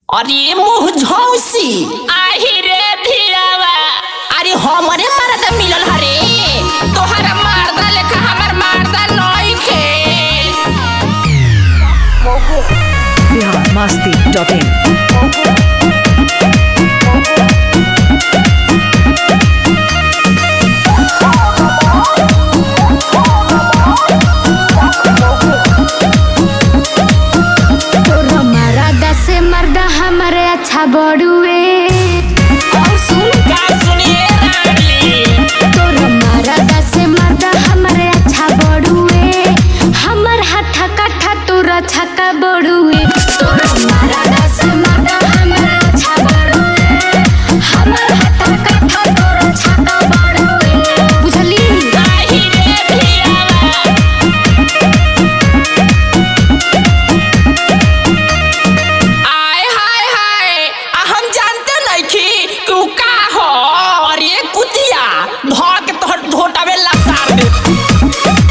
अरे मुँह झौसी आही रे धिरावा अरे हमरे मरद मिलल हरे तोहरा मारदा लेखा हमर मारदा नइखे बिहार मस्ती डॉट इन तोरा मरदा से मर्दा हमरे अच्छा बड़ुए और सुन का सुनिए रानी तोरा मरदा से मर्दा हमरे अच्छा बड़ुए हमर हठा कठा तोरा छक्का बड़ुए तोरा मरदा से मर्दा हमरे अच्छा बड़ुए हमर हठा कठा तोरा छक्का बड़ुए बुझली आही रे धिरावा आय हाय हाय आ हम जानते नइखी कि उ का हो अरे कुतिया धो के तोहर धोटावे लसार दे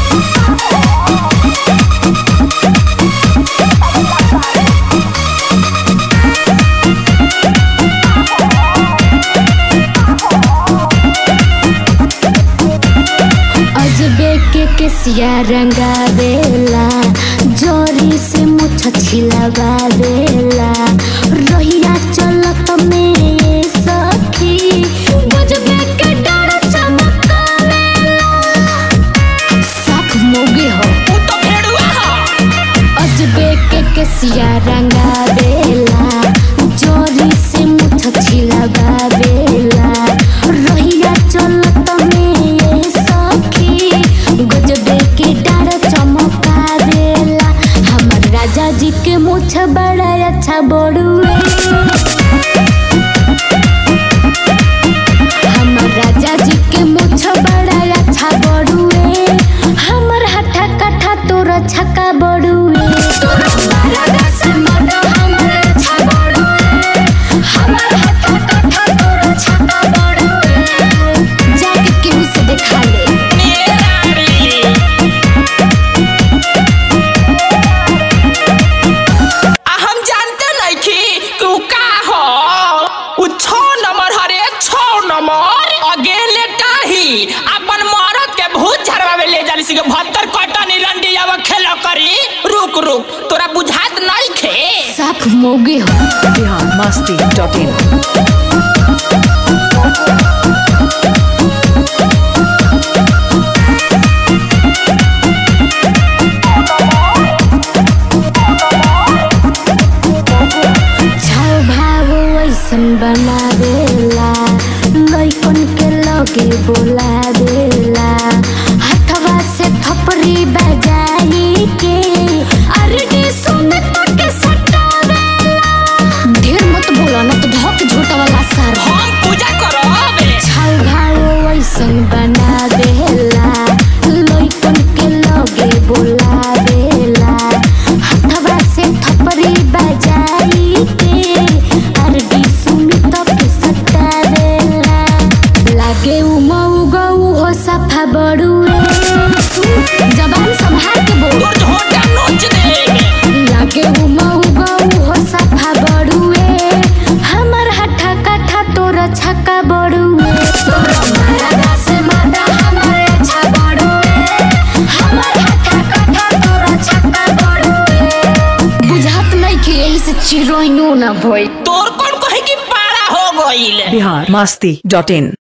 अजबे के केसिया रंगावेला जोरी से मुछ छिलवावेला रोहिया चलत में ये सखी गजबे के डर चमकावेला साख मोगे हो उ तो भेड़ुआ हो अजबे के केसिया रंगावेला जोरी से मुछ छिलवावेला रोहिया चलत में ये सखी गजबे के डर चमकावेला हमर राजा जी के मुछ बड़ा अच्छा बड़ुए हमर राजा जी के मुछ बड़ा अच्छा बड़ुए हमर हठा कठा तोर छक्का बड़ुए तोर मरदा से मरदा हमर अच्छा बड़ुए हमर हठा कठा तोर छक्का बड़ुए जाके केहू से देखा ले ये रानी आ हम जानते नइखी कि उ का हो उ छौ नंबर हरे छौ नंबर अगेले टाही अपन मरद के भूत झरवावे ले जानी सिके भत्तर कटनी रंडी आवा खेला करी रुक रुक तोरा बुझात नइखे साख मोगे हो बिहार मस्ती डॉट इन छाव भाव ऐसन बनावेला लइकन के लगे बोलावेला हथवा से थपरी बजाई के अरे सुने तो के सटावेला ढेर मत बोला ना तो धक झोटा वाला सर हम पूजा करब छाव भाव ऐसन बनावेला लइकन के लगे बोलावेला हथवा से थपरी बजाई के अरबी सुन तक सतावेला लागे उ मऊ गऊ हो सफा बड़ुए जबान संभाल के बोल तोर झोटा नोच दे लागे उ मऊ गऊ हो सफा बड़ुए हमर हठा कठा तोर छक्का बड़ुए तोर मरदा से मरदा हमर अच्छा बड़ुए हमर हठा कठा तोर छक्का बड़ुए बुझात नहीं कि यही से चिरोइनो ना भई तोर कौन कहे कि पारा हो गइल बिहार मस्ती डॉट इन